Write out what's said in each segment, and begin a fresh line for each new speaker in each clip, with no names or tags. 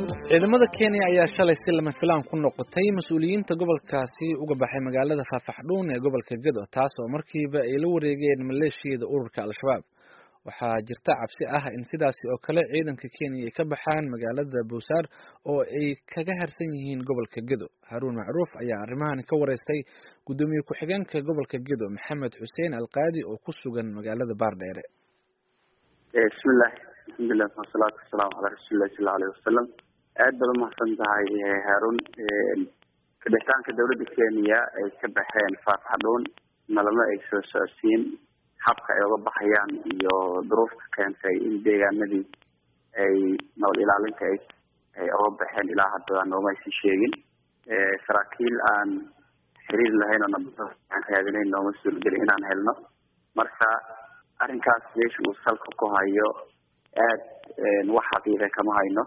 ciidamada kenya ayaa shalay si lama filaan ku noqotay mas-uuliyiinta gobolkaasi uga baxay magaalada faafaxdhuun ee gobolka gedo taas oo markiiba ay la wareegeen maleeshiyada ururka al-shabaab waxaa jirta cabsi ah in sidaasi oo kale ciidanka kenya ay ka baxaan magaalada buusaar oo ay kaga harsan yihiin gobolka gedo haruun macruuf ayaa arrimahan ka wareystay guddoomiye ku-xigeenka gobolka gedo maxamed xuseen alqaadi oo ku sugan magaalada baardheere
bismillahi alxamdulilah wasalaatu wasalaamu calaa rasuulillahi sala aleyh wasalam aad baad umahadsan tahay haarun kabixitaanka dawladda kenya ay ka baxeen faafaxdhuun nalama ay soo socodsiin habka ay uga baxayaan iyo duruufta keentay in deegaanadii ay nabad ilaalinta ay ay uga baxeen ilaa hadda nooma aysan sheegin saraakiil aan xiriir lahayn oo nabada aan raadinayn nooma suurgelin inaan helno marka arrinkaas meesha uu salka ku hayo aad wax xaqiiqa kama hayno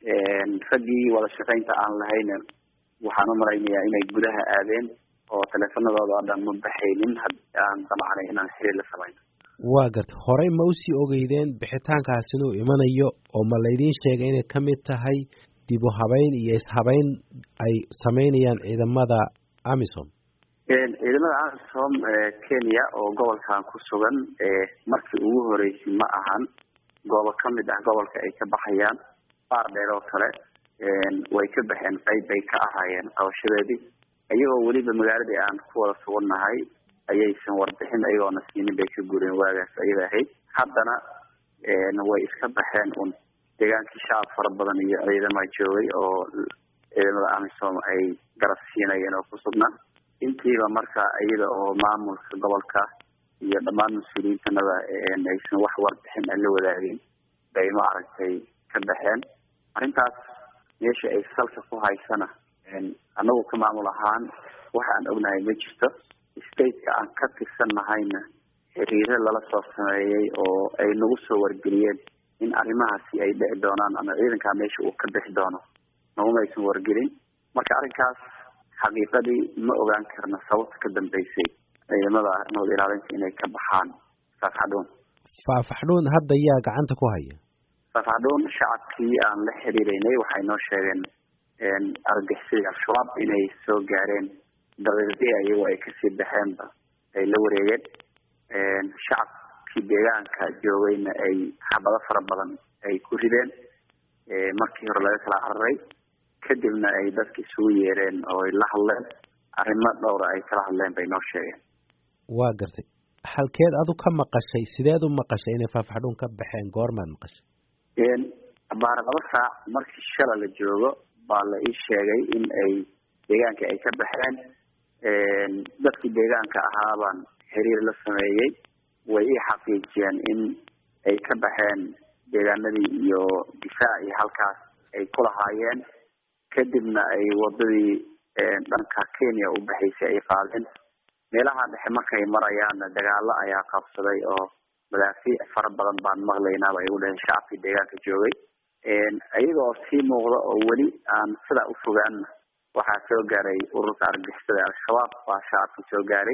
raggii wada shaqaynta aan lahayn waxaan umalaynayaa inay gudaha aadeen oo teleefanadooda oo dhan ma baxaynin haddii aan damacnay inaan xiriir la samayno
waa garta horey ma usii ogeydeen bixitaankaas inuu imanayo oo ma laydiin sheegay inay ka mid tahay dib u habeyn iyo ishabeyn ay sameynayaan ciidamada amisom
ciidamada amisom kenya oo gobolkan ku sugan markii ugu horeysay ma ahan goobo kamid ah gobolka ay ka baxayaan baar dheer oo kale way ka baxeen qayb bay ka ahaayeen qabashadeedii iyagoo weliba magaaladii aan ku wada sugannahay ayaysan warbixin ayagoona siinin bay ka gureen waagaas ayada ahayd haddana way iska baxeen un deegaankii shacab fara badan iyo ciidama joogay oo ciidamada amisom ay garab siinayeen oo ku sugnaa intiiba marka iyada oo maamulka gobolka iyo dhammaan mas-uuliyiintanada aysan wax warbixin aan la wadaagin bay maaragtay ka baxeen arrintaas meesha ay salka ku haysana anagu ka maamul ahaan waxa aan ognahay ma jirto stateka aan ka tirsan nahayna xiriiro lala soo sameeyey oo ay nagu soo wargeliyeen in arrimahaasi ay dhici doonaan ama ciidankaa meesha uu ka bixi doono naguma aysan wargelin marka arrinkaas xaqiiqadii ma ogaan karna sababta ka dambeysay ciidamada nabad ilaalinta inay ka baxaan faafaxdhuun
faafaxdhuun hadda yaa gacanta ku haya
faafaxdhuun shacabkii aan la xiriireynay waxay noo sheegeen argagixisada al-shabaab inay soo gaareen daqiiqdii ayagoo ay kasii baxeenba ay la wareegeen shacabkii deegaanka joogayna ay xabado fara badan ay ku rideen markii hore laga kala cararay kadibna ay dadka isugu yeereen oo ay la hadleen arrimo dhowra ay kala hadleen bay noo sheegeen
waa gartay halkeed adu ka maqashay sideed u maqashay inay faafaxdhuun ka baxeen goormaad maqashay
baara laba saac markii shala la joogo baa la ii sheegay in ay deegaanka ay ka baxeen dadkii deegaanka ahaa baan xiriir la sameeyey way ii xaqiijiyeen in ay ka baxeen deegaanadii iyo difaac iyo halkaas ay ku lahaayeen kadibna ay wadadii dhanka kenya u baxaysay ay qaadeen meelaha dhexe markay marayaanna dagaalo ayaa qabsaday oo madaafiic fara badan baan maqlaynaa bay u dhaheen shacabkii deegaanka joogay iyagoo sii muuqda oo weli aan sidaa u fogaanna waxaa soo gaaray ururka argagixisada al-shabaab baa shacabkii soo gaaray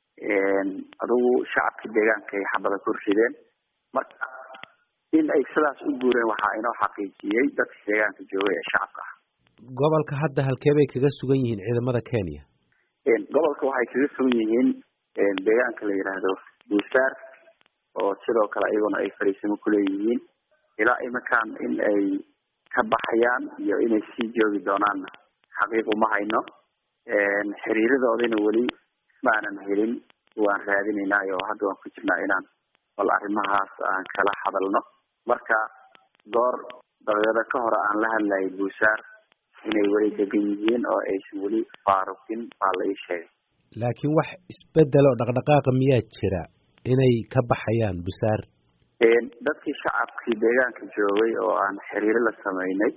adigu shacabkii deegaanka ay xabada ku rideen marka in ay sidaas u guureen waxaa inoo xaqiijiyey dadkii deegaanka joogay ee shacabka ah
gobolka hadda halkee bay kaga sugan yihiin ciidamada kenya
gobolka waxay kaga sugan yihiin deegaanka la yidhaahdo buusaar oo sidoo kale iyaguna ay fariisimo kuleeyihiin ilaa iminkaan in ay ka baxayaan iyo inay sii joogi doonaanna xaqiiq uma hayno xiriiradoodina weli maanan helin waan raadinaynaayo hadda waan ku jirnaa inaan bal arrimahaas aan kala hadalno marka goor dabeedo ka hore aan la hadlayay buusaar inay weli degan yihiin oo aysan weli faaruqin baa la ii sheegay
laakiin wax isbedel oo dhaqdhaqaaqa miyaa jira inay ka baxayaan busaar
dadkii shacabkii deegaanka joogay oo aan xiriiro la sameynay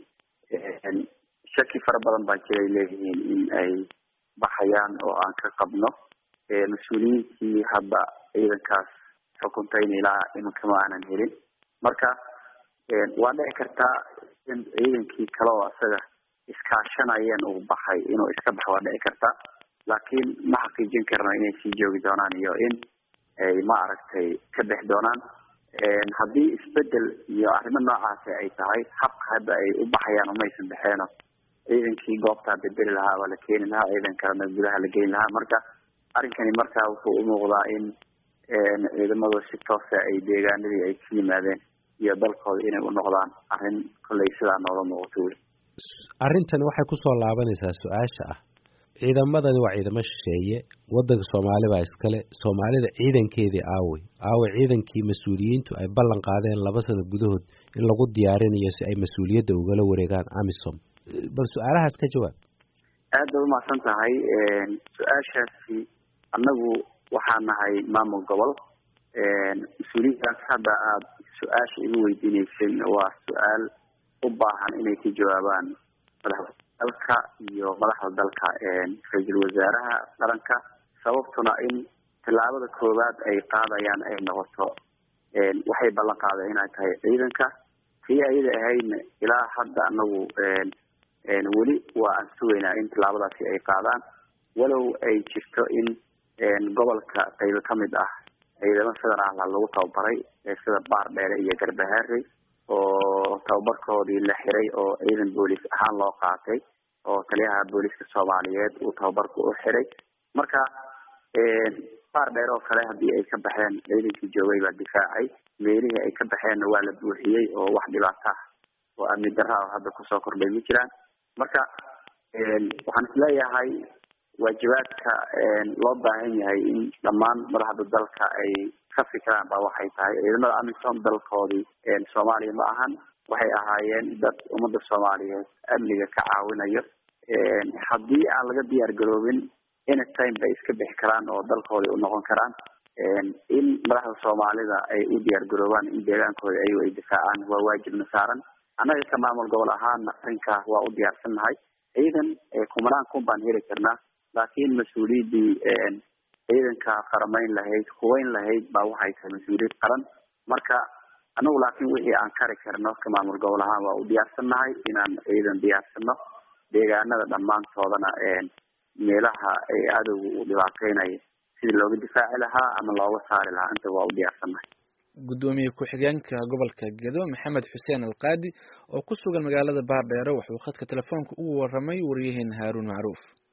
shaki fara badan baa jiray leeyihiin in ay baxayaan oo aan ka qabno mas-uuliyiintii hadda ciidankaas xukuntayna ilaa iminka ma aanan helin marka waa dhici kartaa in ciidankii kale oo isaga iskaashanayeen uu baxay inuu iska baxo waa dhici kartaa laakiin ma xaqiijin karno inay sii joogi doonaan iyo in ay ma aragtay ka bix doonaan haddii isbedel iyo arrimo noocaasi ay tahay habka hadda ay u baxayaan umaysan baxeeno ciidankii goobtaa bedeli lahaa waa la keeni lahaa ciidan kalena gudaha la geli lahaa marka arrinkani marka wuxuu umuuqdaa in ciidamadu si toosa ay deegaanadii ay ka yimaadeen iyo dalkooda inay u noqdaan arrin kollay sidaa noola muuqato weli
arrintani waxay kusoo laabanaysaa su-aasha ah ciidamadani waa ciidamo shisheeye wadanka soomaali baa iskale soomaalida ciidankeedii aawey aawey ciidankii mas-uuliyiintu ay ballan qaadeen laba sano gudahood in lagu diyaarinayo si ay mas-uuliyadda ugala wareegaan amisom bal su-aalahaas ka jawaab
aad bay umahadsan tahay su-aashaasi annagu waxaa nahay maamul gobol mas-uuliyadaas hadda aada su-aasha igu weydiineyseen waa su-aal u baahan inay ka jawaabaan madaxda dalka iyo madaxda dalka ra-iisul wasaaraha qaranka sababtuna in tillaabada koowaad ay qaadayaan ay noqoto waxay ballan qaadeen inay tahay ciidanka tii ayada ahaydna ilaa hadda anagu weli waa aan sugaynaa in tillaabadaasi ay qaadaan walow ay jirto in gobolka qaybo kamid ah ciidamo federaalha lagu tababaray sida baar dheere iyo garbahaarey oo tababarkoodii la xiray oo ciidan boolis ahaan loo qaatay oo taliyaha booliska soomaaliyeed uu tababarka u xiray marka baar dheer oo kale haddii ay ka baxeen ciidankii joogay baa difaacay meelihii ay ka baxeenna waa la buuxiyey oo wax dhibaata ah oo amni darra oo hadda kusoo kordhay ma jiraan marka waxaan isleeyahay waajibaadka loo baahan yahay in dhammaan madaxda dalka ay ka fikiraan ba waxay tahay ciidamada amisom dalkoodii soomaaliya ma ahan waxay ahaayeen dad ummadda soomaaliyeed amniga ka caawinayo haddii aan laga diyaar garoobin anytime bay iska bixi karaan oo dalkooda u noqon karaan in madaxda soomaalida ay u diyaar garoobaan in deegaankooda ayago ay difaacaan waa waajibna saaran annaga ka maamul gobol ahaana arrinkaa waa u diyaarsan nahay ciidan kumanaan kun baan heli karnaa laakiin mas-uuliyaddii ciidanka qaramayn lahayd huweyn lahayd baa waxay tahay mas-uuliyad qaran marka anagu laakiin wixii aan kari karno ka maamul gobol ahaan waa u diyaarsan nahay inaan ciidan diyaarsano deegaanada dhammaantoodana meelaha ay adowga uu dhibaateynayo sidii looga difaaci lahaa ama looga saari lahaa inta waa u diyaarsannahay
gudoomiye ku-xigeenka gobolka gedo maxamed xuseen alqaadi oo ku sugan magaalada baardheere wuxuu khadka telefoonka ugu waramay wariyaheena haaruun macruuf